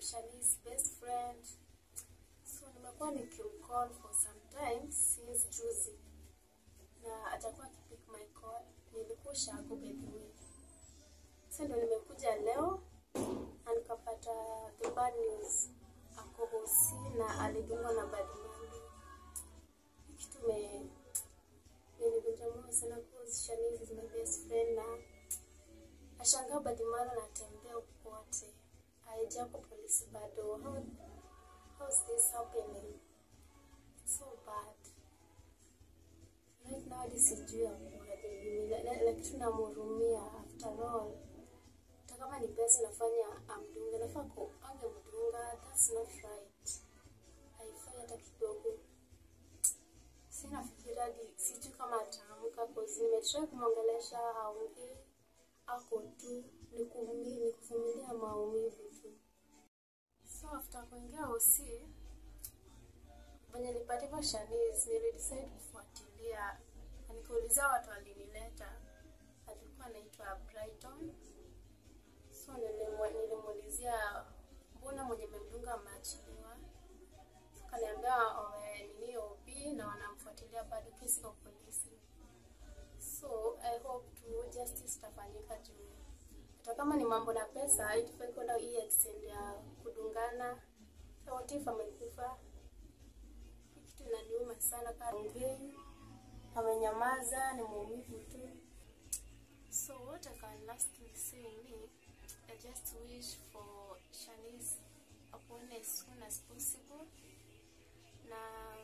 Shani's best friend. So nimekuwa nikimcall for some time since juzi. Na atakuwa akipick my call. Nilikuwa shago by the way. Sasa ndo nimekuja leo na nikapata the bad news. Ako hosi na alidungwa na bad man. Kitu me nilivunja moyo sana cause Shanice is my best friend na nashangaa Badimaro anatembea huko kote. Haijaa kwa polisi bado. How, how is this happening? So bad. Right now hadi sijui like tunamhurumia after all. Hata kama ni pesa nafanya amdunge, nafaa ku angemdunga. That's not right. Haifai hata kidogo. Sina fikira hadi sijui kama ataamka cause nimetry kumwongelesha haongei. Ako tu ni kumi- ni kuvumilia maumivu tu. So after kuingia OC venye nilipatiwa Shanice nilidecide kufuatilia na nikaulizia watu walinileta. Alikuwa anaitwa Brighton. So nilimwe- nilimuulizia mbona mwenye memdunga ameachiliwa. So kaniambia wame nini OB na wanamfuatilia bado kesi kwa polisi. So I hope tu justice itafanyika juu hata kama ni mambo na pesa haitufai kwenda hii extend ya kudungana. So what if amekufa? Hii kitu inaniuma sana kama ongei, amenyamaza, ni maumivu tu. So what I can lastly say ni I just wish for Shanice apone as soon as possible na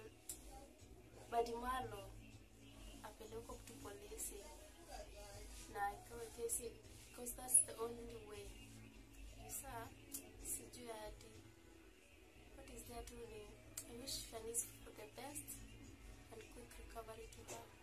Badimalo apelekwe tu polisi na ikawe kesi because that's the only way. Sasa sijui hadi what is there to ni I wish Shanice for the best and quick recovery to her.